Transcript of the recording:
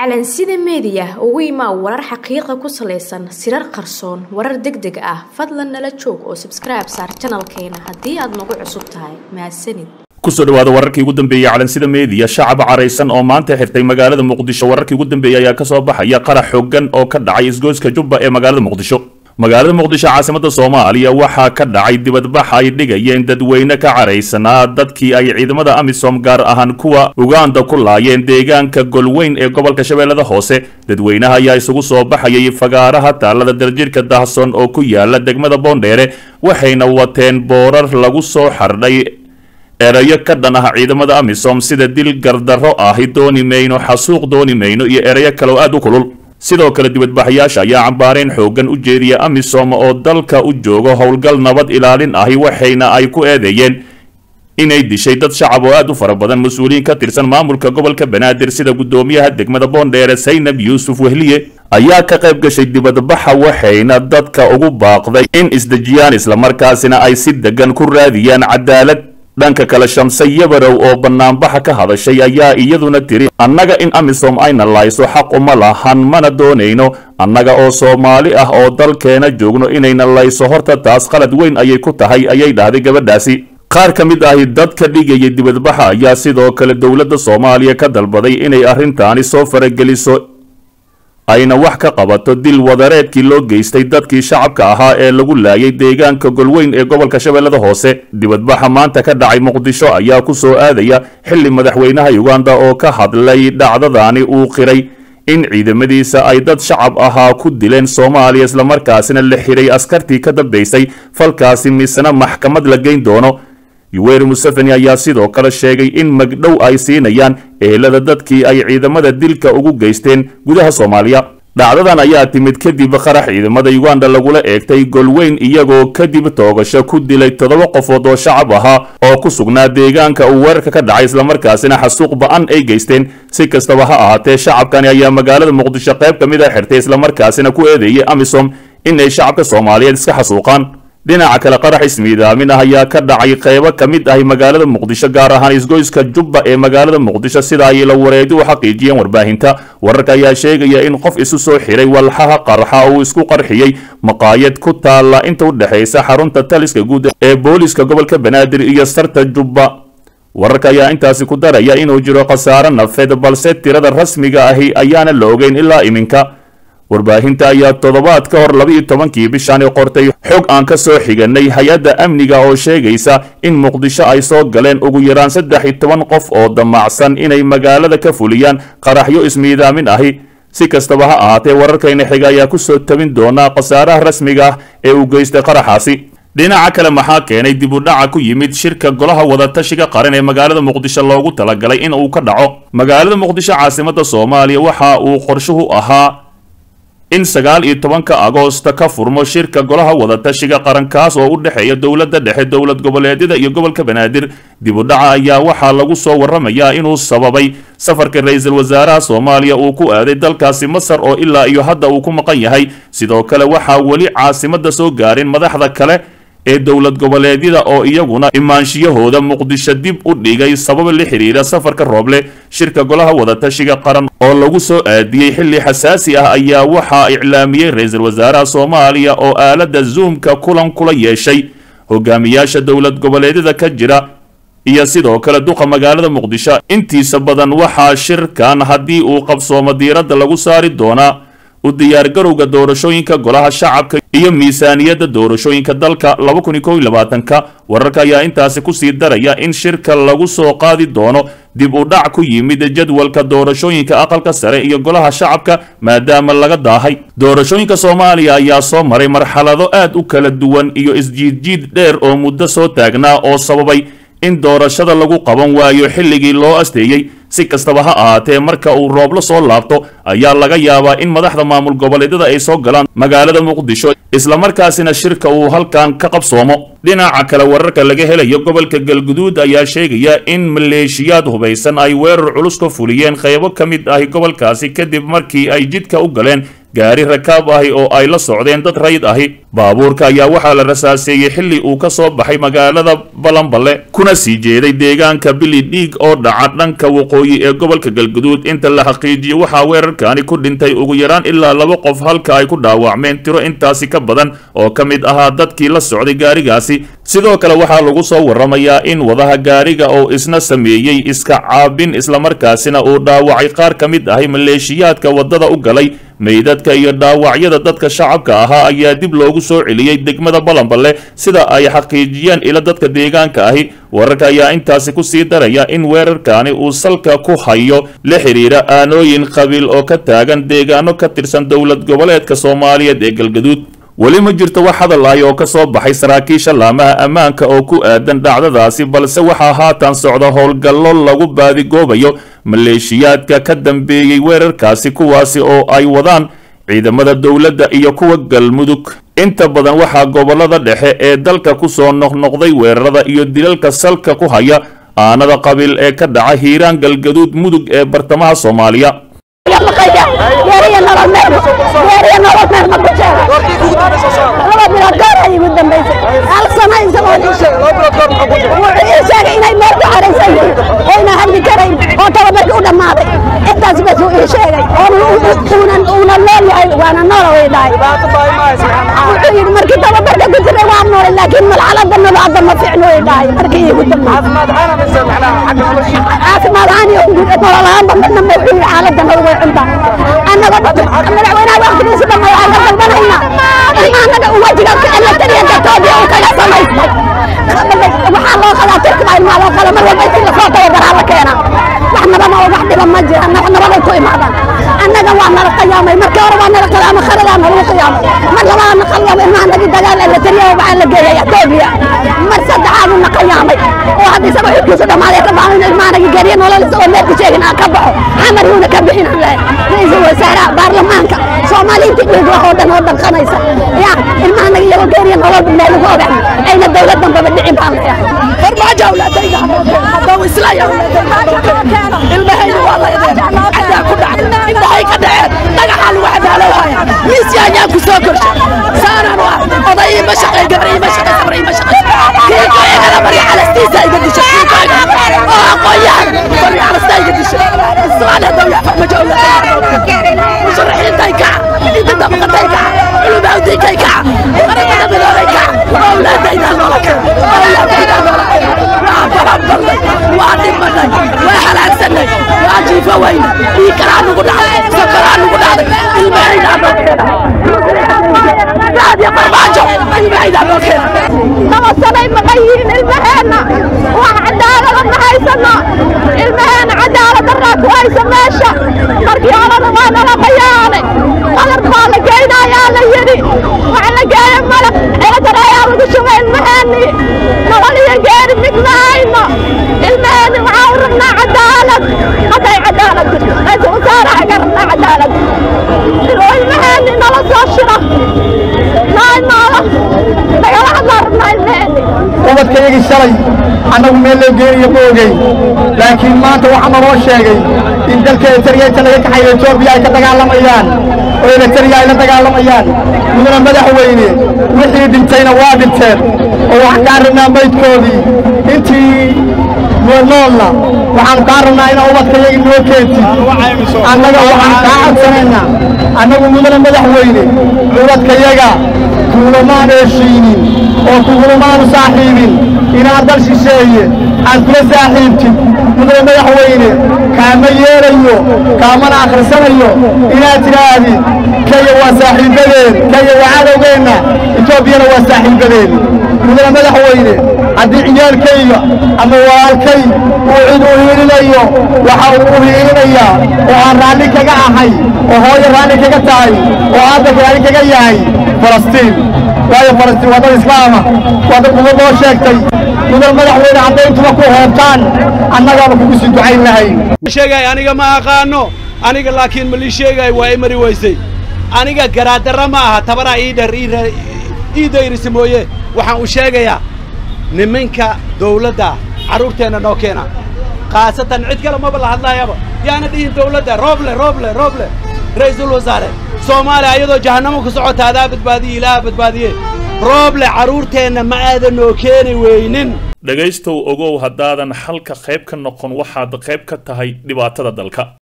calansida meediya ugu imaa warar xaqiiqa ku salaysan sirar qarsoon warar deg deg ah fadlan nala joog oo sabskribe saar janalkeena haddii aad nagu cusub tahay mahadsanid kusoo dhawaada wararkii ugu dambeeyey calansida meediya shacab caraysan oo maanta xirtay magaalada muqdisho wararkii ugu dambeeyey ayaa kasoo baxaya qarax xooggan oo ka dhacay isgoyska jubba ee magaalada muqdisho magaalada muqdisho caasimada soomaaliya waxaa ka dhacay dibadbax ay dhigayeen dadweyne ka caraysanaa dadkii ay ciidamada amisom gaar ahaan kuwa uganda ku laayeen deegaanka golweyn ee gobolka shabeellada hoose dadweynaha ayaa isugu soo baxayay fagaaraha taalada darjirka dahson oo ku yaala degmada boondheere waxayna wateen boorar lagu soo xardhay erayo ka dhan ah ciidamada amisom sida dil gardarro ahi dooni mayno xasuuq dooni mayno iyo erayo kale oo aad u kulul sidoo kale dibadbaxayaasha ayaa cambaareen xooggan u jeediya amisom oo dalka u joogo howlgal nabad ilaalin ahi waxayna ay ku eedeeyeen inay dishay dad shacab oo aad u fara badan mas-uuliyiin ka tirsan maamulka gobolka banaadir sida guddoomiyaha degmada boondheere saynab yuusuf wehliye ayaa ka qayb gashay dibadbaxa waxayna dadka ugu baaqday in isdejiyaan islamarkaasina ay si degan ku raadiyaan cadaalad dhanka kale shamse yabarow oo banaanbaxa ka hadashay ayaa iyaduna tiri annaga in amisom ayna layso xaq uma lahan mana doonayno annaga oo soomaali ah oo dalkeena joogno inayna layso horta taas qalad weyn ayay ku tahay ayay dhahday gabadhaasi qaar ka mid ahi dadka dhigaya dibadbaxa ayaa sidoo kale dowladda soomaaliya ka dalbaday inay arrintaani soo farageliso ayna wax ka qabato dil wadareedkii loo geystay dadkii shacabka ahaa ee lagu laayay deegaanka golweyn ee gobolka shabeellada hoose dibadbaxa maanta ka dhacay muqdisho ayaa ku soo aadaya xilli madaxweynaha uganda oo ka hadlay dhacdadaani uu qiray in ciidamadiisa ay dad shacab ahaa ku dileen soomaaliya islamarkaasina la xiray askartii ka dambaysay falkaasi misena maxkamad la geyn doono yuweri museveni ayaa sidoo kale sheegay in magdhow ay siinayaan ehelada dadkii ay ciidamada dilka ugu geysteen gudaha soomaaliya dhacdadan ayaa timid kadib qarax ciidamada uganda lagula eegtay golweyn iyagoo kadib toogasho ku dilay toddoba qofood oo shacab ahaa oo ku sugnaa deegaanka uu weerarka ka dhacay islamarkaasina xasuuq ba-an ay geysteen si kastaba ha ahaatee shacabkani ayaa magaalada muqdisho qayb ka mid a xirtay islamarkaasina ku eedeeyay amisom in ay shacabka soomaaliyeed iska xasuuqaan dhinaca kale qarax ismiidaamin ah ayaa ka dhacay qaybo ka mid ahi magaalada muqdisho gaar ahaan isgoyska jubba ee magaalada muqdisho sida ay la wareedi u xaqiijiyeen warbaahinta wararka ayaa sheegaya in qof isu soo xiray walxaha qarxa uu isku qarxiyey maqaayad ku taalla inta u dhexaysa xarunta taliska guud ee booliska gobolka banaadir iyo sarta jubba wararka ayaa intaasi ku daraya inuu jiro khasaare nafeed balse tirada rasmiga ahi ayaana la ogeyn ilaa iminka warbaahinta ayaa toddobaad ka hor laba-iyo tobankii bishaani qortay xog aan ka soo xiganay hay-adda amniga oo sheegaysa in muqdisho ay soo galeen ugu yaraan saddex iyo toban qof oo damacsan inay magaalada ka fuliyaan qaraxyo ismiidaamin ahi si kastaba ha ahaatee wararkayna xiga ayaa kusoo tabin doonaa khasaaraha rasmiga ah ee uu geystay qaraxaasi dhinaca kale maxaa keenay dib u dhaca ku yimid shirka golaha wadatashiga qaran ee magaalada muqdisho loogu talagalay in uu ka dhaco magaalada muqdisho caasimada soomaaliya waxa uu qorshuhu ahaa in sagaal iyo tobanka agoosta ka furmo shirka golaha wadatashiga qarankaas oo u dhexeeya dowladda dhexe dowlad goboleedyada iyo gobolka banaadir dib u dhaca ayaa waxaa lagu soo waramayaa inuu sababay safarka ra-iisul wasaaraha soomaaliya uu ku aaday dalkaasi masar oo ilaa iyo hadda uu ku maqan yahay sidoo kale waxaa weli caasimada soo gaarin madaxda kale ee dowlad goboleedyada oo iyaguna imaanshiyahooda muqdisho dib u dhigay sabab la xiriira safarka rooble shirka golaha wadatashiga qaran oo lagu soo aadiyey xilli xasaasi ah ayaa waxaa iclaamiyey ra-iisul wasaaraha soomaaliya oo aalada zoomka kulan kula yeeshay hogaamiyaasha dowlad goboleedyada ka jira iyo sidoo kale duqa magaalada muqdisho intiisa badan waxaa shirkan haddii uu qabsoomo diiradda lagu saari doonaa u diyaargarowga doorashooyinka golaha shacabka iyo miisaaniyadda doorashooyinka dalka laba kun iyo kow iyo labaatanka wararka ayaa intaasi kusii daraya in shirka lagu soo qaadi doono dib u dhac ku yimid jadwalka doorashooyinka aqalka sare iyo golaha shacabka maadaama laga daahay doorashooyinka soomaaliya ayaa soo maray marxalado aad u kala duwan iyo isjiidjiid dheer oo muddo soo taagnaa oo sababay in doorashada lagu qaban waayo xilligii loo asteeyey si kastaba ha ahaatee marka uu rooblo soo laabto ayaa laga yaabaa in madaxda maamul goboleedyada ay soo galaan magaalada muqdisho islamarkaasina shirka uu halkan ka qabsoomo dhinaca kale wararka laga helayo gobolka galguduud ayaa sheegaya in maleeshiyaad hubaysan ay weerar culus ka fuliyeen qaybo ka mid ahi gobolkaasi kadib markii ay jidka u galeen gaari rakaab ahi oo ay la socdeen dad rayid ahi baabuurka ayaa waxaa la rasaaseeyey xilli uu ka soo baxay magaalada balanballe kuna sii jeeday deegaanka bili dhiig oo dhaca dhanka waqooyi ee gobolka galguduud inta la xaqiijiyo waxaa weerarkaani ku dhintay ugu yaraan ilaa laba qof halka ay ku dhaawacmeen tiro intaasi ka badan oo ka mid ahaa dadkii la socday gaarigaasi sidoo kale waxaa lagu soo waramayaa in wadaha gaariga oo isna sameeyey iska caabin islamarkaasina uu dhaawacay qaar ka mid ahay maleeshiyaadka waddada u galay meydadka iyo dhaawacyada dadka shacabka ahaa ayaa dib loogu soo celiyey degmada balanballe sida ay xaqiijiyeen ila dadka deegaanka ahi wararka ayaa intaasi ku sii daraya in weerarkaani uu salka ku hayo la xidhiira aanooyin qabiil oo ka taagan deegaano ka tirsan dowlad goboleedka soomaaliyeed ee galgaduud weli ma jirto wax hadal ahi oo ka soo baxay saraakiisha laamaha ammaanka oo ku aadan dhacdadaasi balse waxaa haatan socda howlgallo lagu baadigoobayo maleeshiyaadka ka dambeeyey weerarkaasi kuwaasi oo ay wadaan ciidamada dowladda iyo kuwa galmudug inta badan waxaa gobollada dhexe ee dalka ku soo noqnoqday weerarada iyo dilalka salka ku haya aanada qabiil ee ka dhaca hiiraan galgaduud mudug ee bartamaha soomaaliya intaas bas uu ii sheegay uuna nool yahay waana noola way dhahay wuxuu yidhi markii tababarka ku jiray waa noolay laakiin malxalada nolo hadda ma fiicno way dhahay markii iigu dambeysay caafimaad ahaan iyo nolol ahaanba midna ma wuxuu yidhi xaaladda nolol way cuntaa annaga madaxweynaha waqtigiisa dhamma waxaan ka dalbanaynaa in annaga wajiga elatariya gatoobiya uu kaga samaystay waxaa loo qadaa turkiba ilmaa loo qada mar walba intii lasoo tababaraa la keenaa wax nabama oo wax dhiba ma jiraan wax nabaday ku imaadaan annaga waa nala qiyaamay markii hore waa nala qiyaamay khaladaa nalagu qiyaamay mar labaad na qiyaamay ilmaha nagi dagaal elatariya waxaa la geeyay etoobiya mar saddexaadu na qiyaamay oo hadda isaga xilkiisu dhammaaday ka baxo in ilmaha nagi geeriya nolol isagoo meelku sheegin aan ka baxo xamar yuuna ka bixin aan lahay ra-iisul wasaaraha baarlamaanka soomaaliintii dhiig wax oo dhan oo dhanqanaysa ya ilmaha nagi iyagoo geeriya nolol meel ugu ogax ayna dowlad dambaba dhicin baan leeyahay farmaajo awlaadayda haddau islaya ilmahayda waa laydeen cadaa ku dhacay indhahay ka dhaceen dhagaxaa lagu cadaalowhaya miisya ayaa ku soo korsha saanaan u ah oday ima shaqay gabar ima shaqay sabar ima shaqay kii ku egada marya calastiisa iga disha kii ku egada oo aqoonyahan marya calastaa iga disha ismaal haddau yaa farmajo awlaadayda musharaxiintay kaca inta dabaqatay kaca culumawdinkay kaca qaramada midoobay kaca awlaadayda noola kaca awlaadayda noola kaca waa baranbalnay waa dhimanay waa halaagsanay waa jiifo weyne dhiig kalaa nugu dhacday safaraa nugu dhacday ilmahaydaa noo keena raadiyo farmaajo ilmahaydaa noo keena nabasanay maqan yihiin ilmaheenna wax cadaalada ma haysano ilmaheenna cadaalad daraa ku haysa meesha markii horena waa nala qayaanay qalar baa la geynayaa la yidhi waxa la geeya malab eedar ayaa lagu shubay ilmaheenni nolol iyo geeri mid ma hayno ilmaheenni waxaa u rabnaa cadaalad hadday cadaalad jirto ra-iisul wasaaraha ka rabnaa cadaalad oo ilmaheenni nala soo shiro naay noola nagala hadlaa rabnaa ilmaheenni ubadkayagii shalay annagu meel loo geeniyo ma ogeyn laakiin maanta waxaa naloo sheegay in dalka eritariya inta laga kaxayo etoobiya ay ka dagaalamayaan oo eritariya ay la dagaalamayaan mudana madaxweyne wixii dhintayna waa dhinteen oo waxaan kaa rabnaa maydkoodii intii noolna waxaanu kaa rabnaa inaa ubadkayagii noo keentid annaga waxaan kaa codsanaynaa annagu mudana madaxweyne ubadkayaga kuulamaan heshiinin oo kugulamaanu saaxiibin inaad dal shisheeye aad kula saaxiibtid mudane madaxweyne kaama yeelayo kaamana akhrisanayo inaad tidhaahdid kaya waa saaxiibbadeen kaya waa cadowgeenna etoobiyana waa saaxiibbadeen mudane madaxweyne haddii ciyaalkayga ama walaalkay uu cid u hiilinayo waxa uu u hiilinayaa oo aan raalli kaga ahay oo hooyo raalli kaga tahay oo aabba raalli kaga yahay falastiin waayo falastiin waa dad islaama waa dad uga noo sheegtay mudan madaxweyne hadday intuba ku hoobtaan annagaaba kugu sii ducayn lahayn sheegay aniga ma aqaano aniga laakiin ma lii sheegay waa i mari weysay aniga garaadara ma aha tabaraa ii dhar ii dayrisa mooye waxaan u sheegayaa niminka dawladda carruurteenna noo keena khaasatan cid kale maba la hadlaayaba yaana dhihin dawladda rooble rooble rooble ra'iisul wasaare soomaaliya ayadoo jahannamo ku socota adaa badbaadiye ilaaha badbaadiye rooble carruurteenna ma aadan noo keeni weynin dhegaystow ogow haddaadan xalka qayb ka noqon waxaad qayb ka tahay dhibaatada dalka